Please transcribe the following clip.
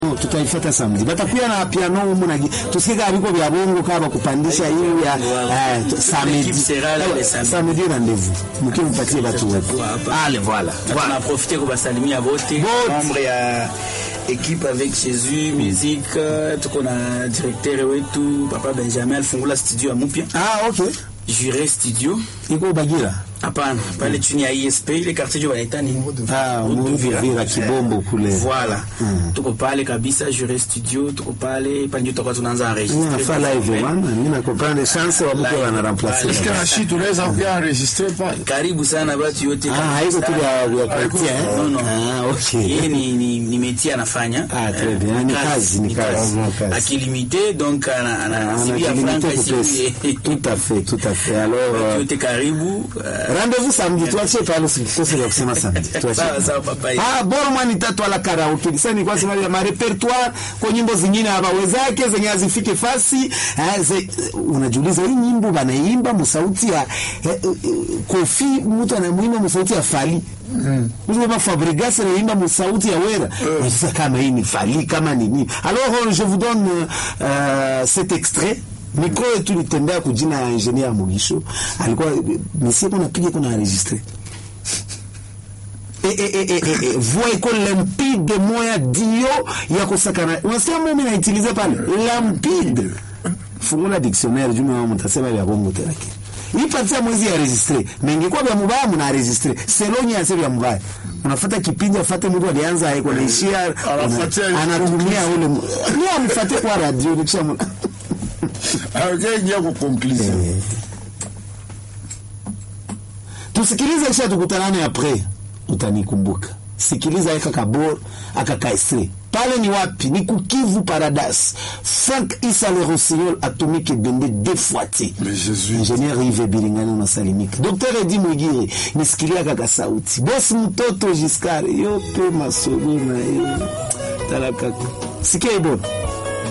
tutaifata samedi batakuya na piano humu na tusikie abiko vya bongo kama kupandisha hiyo ya eh, samedi samedi rendez-vous mkiwa mpatie watu wetu ale voilà voilà tunaprofite kubasalimia bote membre ya equipe avec Jésus musique tuko na directeur wetu papa Benjamin alifungula studio ya mupya ah okay Jure studio iko Bagira hapana pale chini ya ISP ile quartier jo wanaita ni ah Muvira Kibombo kule voilà tuko pale kabisa Jure studio tuko pale pale ndio tutakuwa tunaanza enregistrer nafaa live wana mimi nakopanda chance wa mke wana remplacer Est-ce que Rachid tunaweza pia enregistrer pale? karibu sana watu yote ah haiko tu ya ya quartier eh No, no. ah okay yeye ni ni, ni métier anafanya Ah, très bien. Ni kazi, ni kazi, ni kazi. akilimite donc ana ana Ah, sibia anajilimite franka kupesi. ici tout à fait tout à fait alors euh, yote karibu uh, rendez-vous samedi tuachie pale usikose ya kusema samedi tuachie sawa sawa papa Ah, bora mwana tatu ala karaoke. Sasa nilikuwa sema ya marepertoire kwa nyimbo zingine hawawezake zenye hazifike fasi. Eh, ze, unajiuliza hii nyimbo banaimba msauti ya eh, eh, Kofi mtu anamuimba msauti ya Fali. Mm. Mtu Fabregas anaimba msauti ya Wera. Sasa kama hii ni Fali kama ni nini? Alors je vous donne euh, cet extrait mikro yetu litembea kujina ya ingenier Mugisho alikuwa misi kuna piga kuna enregistrer e, e, e, e, e, voix iko limpide moya dio ya kusakana unasikia mimi naitiliza pale limpide fungula dictionnaire juu mwa mtasema vya bongo tena hii parti ya mwezi ya registre na ingekuwa vya mubaya mna registre selonye ya vya mubaya unafuata kipindi afate mtu alianza haiko naishia Anafuatia una- anatumia ule mu- ni amfuate kwa radio nikisha mu- Akaingia kwa conclusion. tusikilize kisha tukutanane apres utanikumbuka sikiliza eka kabor akakaestre pale ni wapi ni kukivu paradise frank isa le rossignol atomike bende defoite Mais Jésus. ingenier ive biringani unasalimika dr edi mwigiri nisikilia kaka sauti bosi mtoto jiskar yope masolo na yo talakaka sikia ibona